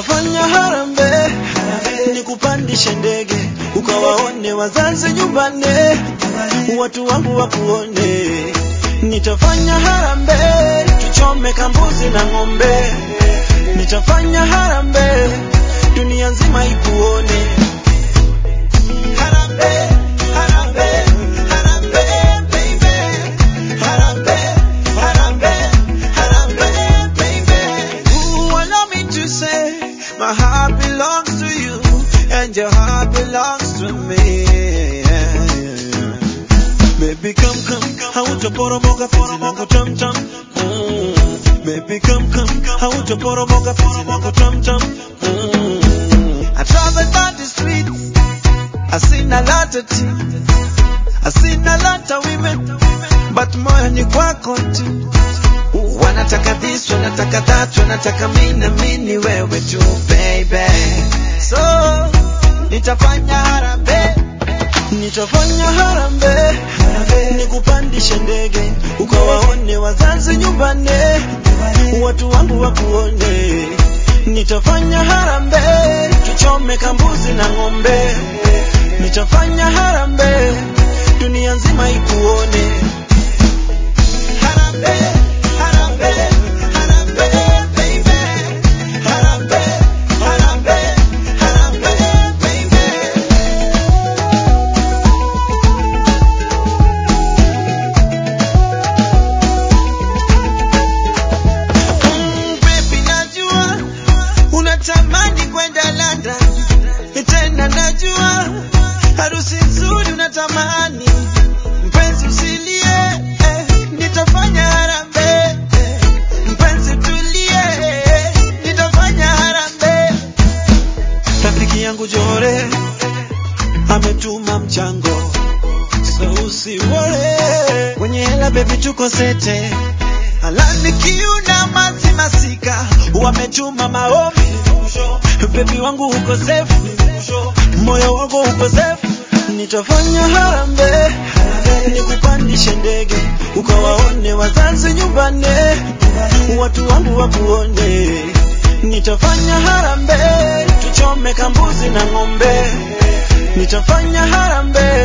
nitafanya harambee, nikupandishe ndege ukawaone wazazi nyumbani, watu wangu wakuone. Nitafanya harambee, tuchome kambuzi na ng'ombe. Nitafanya harambee, dunia nzima ikuone. Harambee, harambee, harambee, baby. Harambee, harambee, harambee, baby. Ooh, allow me to say, my heart belongs to you, and your heart belongs to me. Baby, come, come, hautaporomoka penzi langu tam tam. Mm. Baby, come, come, hautaporomoka penzi langu tam tam. Mm. I travel by the streets, I seen a lot of things, I seen a lot of women, but moyo ni kwako tu. Wanataka this, wanataka that, wanataka mimi na mimi ni wewe tu baby. So nitafanya harambee, nitafanya harambee, nikupandishe ndege ukawaone wazazi nyumbani, watu wangu wakuone. Nitafanya harambee, tuchome kambuzi na ng'ombe. Nitafanya harambee, dunia nzima ikuone. Harambee, harambee, harambee, baby. Harambee, harambee, harambee, baby. Mm, baby, najua unatamani kwenda London, tena najua harusi nzuri unatamani. Mpenzi usilie, eh, nitafanya harambee. eh, Mpenzi tulie, eh, nitafanya harambee. Rafiki yangu Jore ametuma mchango, so usiwore. Kwenye hela baby, tuko sete Alani kiuna mazi masika wametuma maombi bebi wangu uko safe moyo wangu uko safe nitafanya harambee nikupandishe ndege ukawaone wazazi nyumbani watu wangu wakuone nitafanya harambee tuchome kambuzi na ng'ombe nitafanya harambee